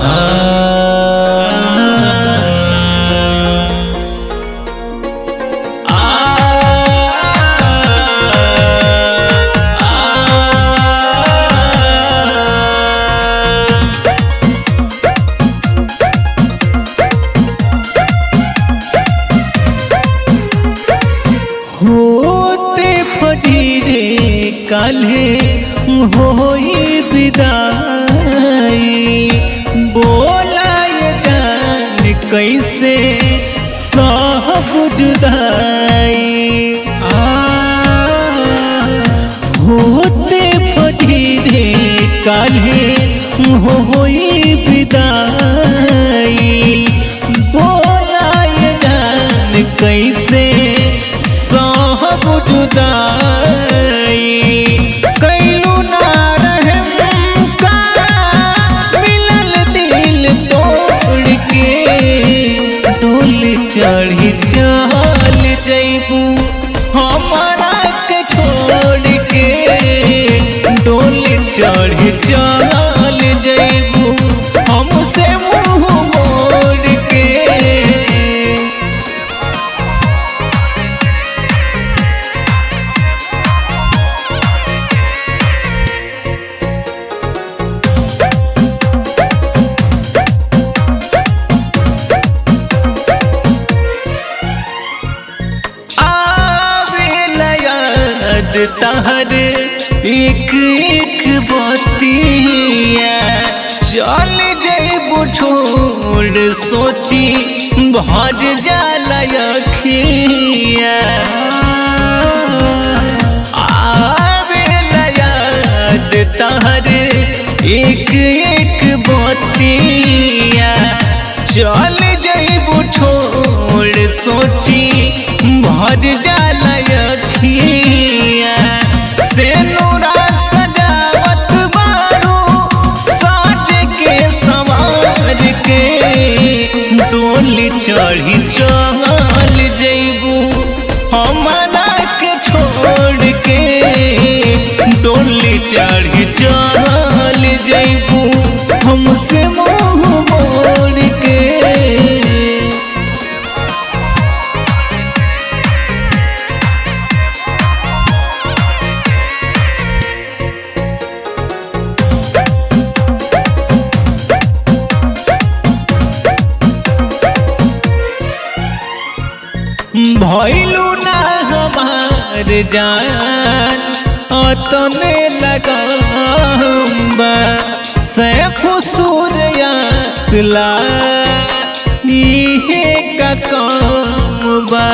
होते फजीरे काल्हे होई विदाई बोला ये जान कैसे साहब जुदाई आ, होते फजीरे काल्हे होई विदाई बोला ये जान कैसे साहब जुदाई कैलू ना रहम का मिलल दिल तोड़ के डोल चढ़ी चल जैबू हमारा के छोड़ के डोल चढ़ी चल जैबू हमसे मुंह मोड़ के आवेला याद तहर एक एक बतिया चल जैबू छोड़ सोची भर जाला अखिया आवेला याद तहर एक एक बतिया चल जैबू छोड़ सोची भर जाला अखिया से नूरा सजावत मारू साज के सवार के डोली चढ़ी चल जैबू हमारा के छोड़ के डोली चढ़ी चल जैबू हमसे मुंह मोड़ के भैलू ना हमार जान अतने लगाम्बा सैफ सूर्यातला इहे का काम बा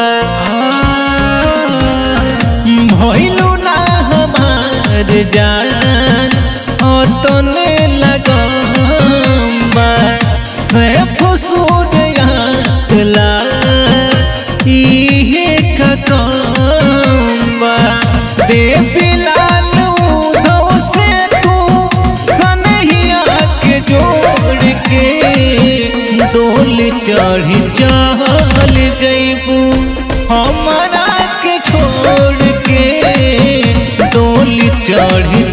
भैलू ना हमार जान अतने लगाम्बा सैफ सूर्यातला इहे का काम बा देवी लाल उधव से तू सनहिया के जोड़ के डोल चढ़ी चल जैबू हमारा के छोड़ के डोल चढ़ी